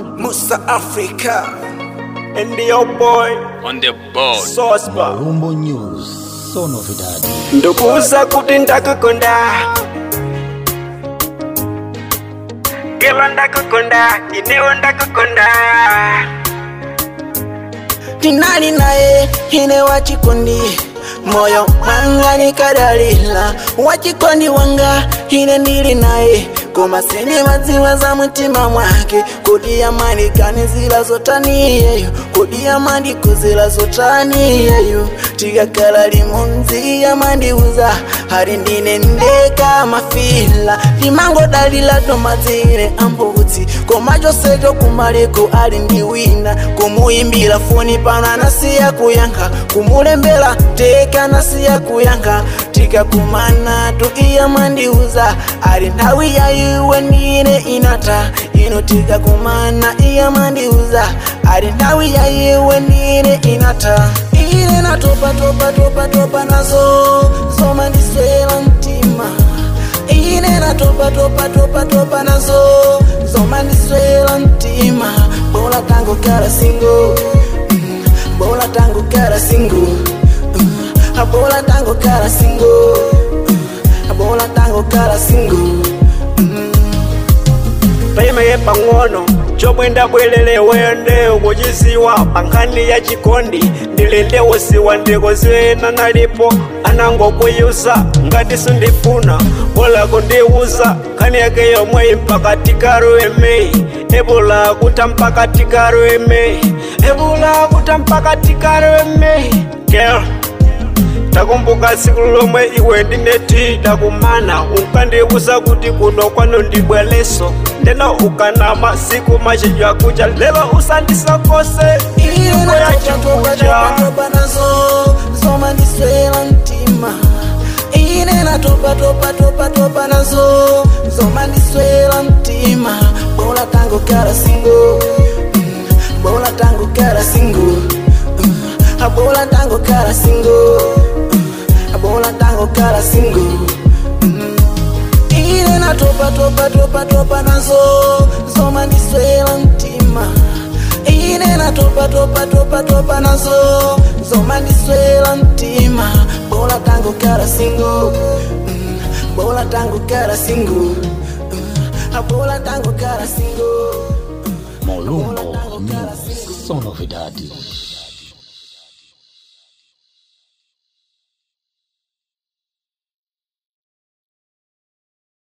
Musa Africa and your boy on the board. Sosba Rumbo News, so novidade. ndukuza kuti ndakukonda kelo ndakukonda inewo ndakukonda tinali naye ine wachikondi moyo wanga nikadalila wachikondi wanga ine ndili naye koma sini madziwa za mtima mwake kodi amani kani zila zotaniyeyo kodi amani kuzila zotaniyeyo tikakala limunzi amandiuza hari ndine ndeka mafila limangodalila tomadzire ambudzi koma chosecho kumaleko ali ndi wina kumuyimbira foni pano anasiya kuyankha kumulembera teka anasiya kuyankha tikakumana tu iya mandiuza ali nthawi ya iwe ndine inata ino tikakumana iya mandiuza ali nthawi ya iwe ndine inata ine natopa topa topa topa nazo zoma ndiswera mtima ine natopa topa topa topa nazo zoma ndiswera mtima bola tango kala singo mm, bola tango kala singo mm, bola tango kala singo mm, bola tango kala singo paimaye pang'ono chomwenda bwelele wende ukuchiziwa pankhani ya chikondi ndilinde usiwa ndikozena nalipo anangokuyusa ngati sindifuna bola kundiuza nkhani yake yomwe impakati karo emeyi ebula kuta mpakati karo emeyi ebula kuta mpakati karo emeyi girl takumbuka tsiku lomwe iwe ndineti dakumana unkandiuza kuti kuno kwano ndibweleso ndeno ukanama siku machenjo akucha lelo usandisokose iko yachikunja nazo zoma ndiswera mtima ine natopa topa topa topa nazo zoma ndiswera mtima bola tango kala singo mm, bola tango kala singo mm, bola tango kala singo bola tango kala singo mm. ine natopa topa topa topa nazo zoma ndiswera mtima ine natopa topa topa topa nazo zoma ndiswera mtima bola tango kala singo mm. bola tango kala singo mm. bola tango kala singo Molumbo News, so novidade.